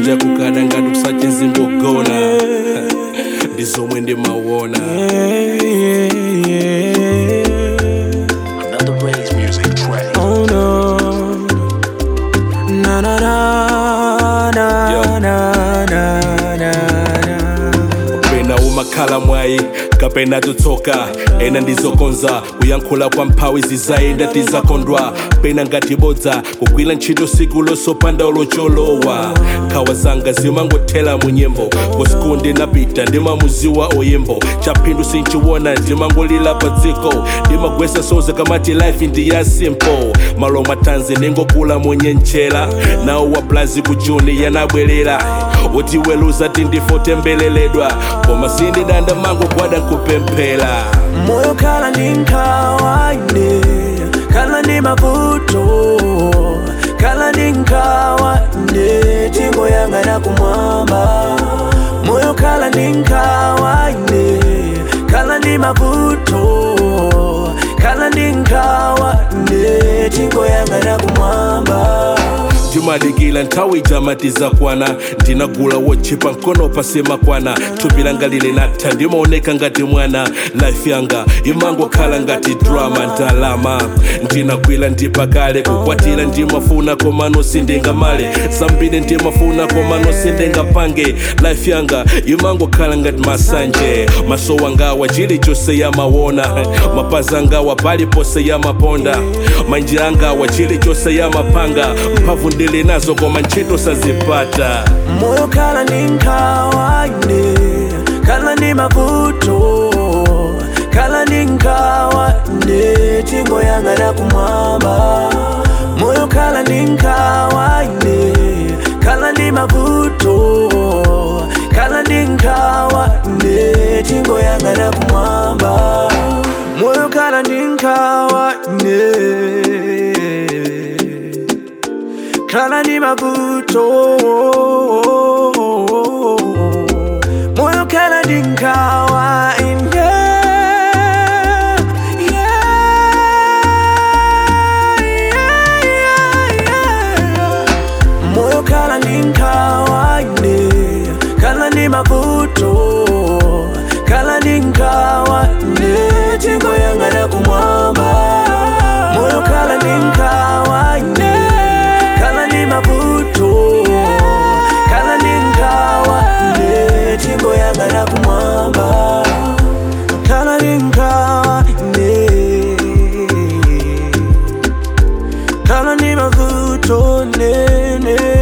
kunja kukada ngati kusache zingogona ndi zomwe ndimawona Another Ray's music track. Oh no. Na na na na Yo. na na na na. pena umakhala mwayi kapena tutsoka ena ndizokonza kuyankhula kwa mphawi zizayenda tizakondwa pena ngati bodza kugwira ntchito siku losopanda locholowa nkhawa zanga zimangothera mu nyimbo kusiku ndinapita ndimamuziwa oyimbo chaphindu sinchiwona ndimangolira pa dziko ndimagwesa soza kamati life ndi ya simple malo matanzi ningokula munyenchera nawo wa blazi ku juni yanabwerera utiweluza tindifotembeleledwa koma sindidanda mango gwada nkupemphera moyo kala ni nkhawa ine kala ni mavuto kala ni nkhawa ine tingoyang'ana kumwamba moyo kala ni nkhawa ine kala ni mavuto kala ni nkhawa ine tingoyang'ana kumwamba ndimadikila nthawi jamatiza kwana ndinagula wochipa mkono pasema kwana thupi langa lili natha ndimaoneka ngati mwana life yanga imangokhala ngati drama ndalama ndinagwira ndipakale kukwatira ndimafuna komano sindingamale zambiri ndimafuna komano sindingapange life yanga imangokhala ngati masanje maso wangawa chilichonse yamawona mapazi angawa palipose yamaponda manja angawa chilichonse yamapanga mphamvu ndili nazo koma ntchito sazipata moyo kala ni nkhawa ine kala ni mavuto kala ni nkhawa ine tingoyang'ana kumwamba moyo kala ni nkhawa ine kala ni mavuto kala ni nkhawa ine tingoyang'ana kumwamba moyo kala ni nkhawa ine kala ni mavuto moyo kala ni nkhawa ine moyo kala ni nkhawa ine kala ni mavuto kala ni nkhawa ine tingoyang'ana kumwamba moyo kala ni nkhawa ine kala ni mavuto kala ni nkhawa ine tingoyang'ana kumwamba kala ni nkhawa ine kala ni mavuto nene